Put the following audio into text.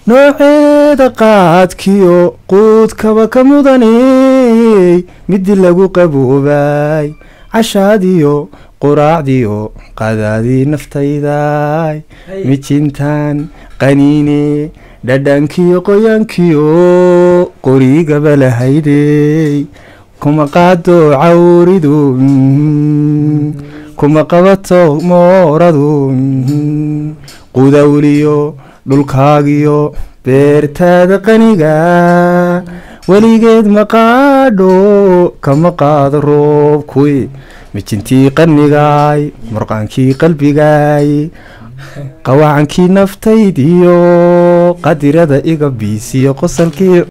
nooceeda qaadkiyo quudkaba ka mudaney midii lagu qaboobay cashaadiyo quraacdiyo qadaadii naftayday mijintaan qaniine dhadhankiyo qoyaankiyo qorigaba lahaydey kuma qaado cawridu kuma qabato mooradu qudawliyo dhulkaagiyo beertaada qaniga weligeed maqaadho kama qaado roobkuy mijintii qanigaay murqaankii qalbigaay qawacankii naftaydiyo qadirada iga biisiyo qosalkii